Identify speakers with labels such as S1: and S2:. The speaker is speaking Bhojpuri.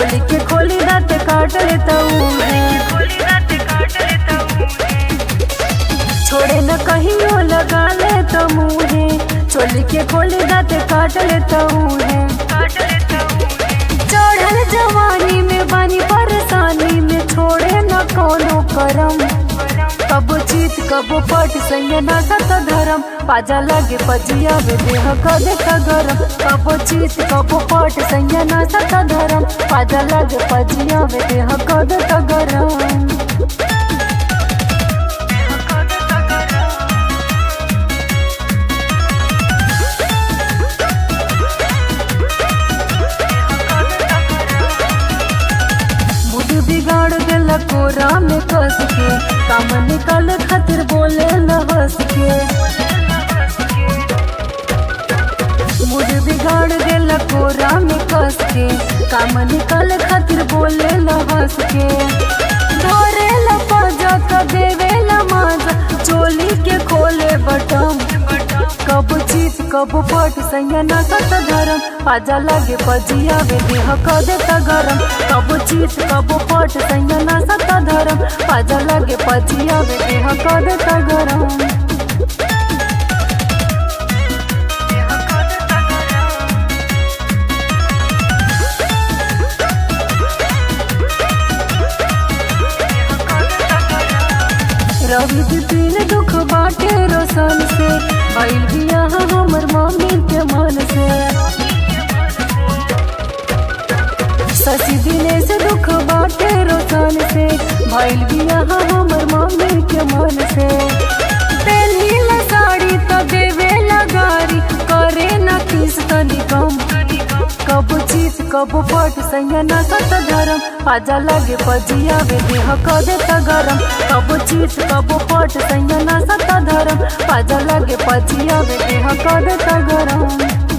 S1: चोली के खोली दाते काट लेता है छोड़े न कहियो लगा ले तो मुहे चोली के खोली दाते काट लेता है चढ़ल जवानी में बानी परेशानी में छोड़े न कोनो करम कबो चीत कबो पट संग ना सत धरम पाजा लगे पजिया वे देह कदे का गरम कबो चीत कबो पट संग ना सत धरम पाजा लगे पजिया वे देह कदे का गरम बुध बिगाड़ देला कोरा में कस के काम निकाल खातिर बोले न हंस के बुध बिगाड़ देला कोरा में कस के काम निकाल खातिर बोले न हंस के धरे ला पाजा तो देवे ला माजा चोली के खोले बटम कब चीत कब पट सैया ना सत धरम पाजा लगे पजिया वे देह क देता गरम कब चीत कब पट सैया ना सत धरम पाजा लगे पजिया वे देह क देता गरम रवि दिन दुख बाटे रोशन से भइल बिया हमर मम्मी के मन से शशि दिने से दुख बाटे रोशन से भइल बिया हमर मम्मी के मन से पेन्ही ला साड़ी तो देवे लगारी करे न किस तनी कम कब चीत कब पट सैया ना सत धरम पाजा लगे पजिया वे देह क देता गरम कब चीत कब पट सैया ना सत धरम पाजा लगे पजिया वे देह क देता गरम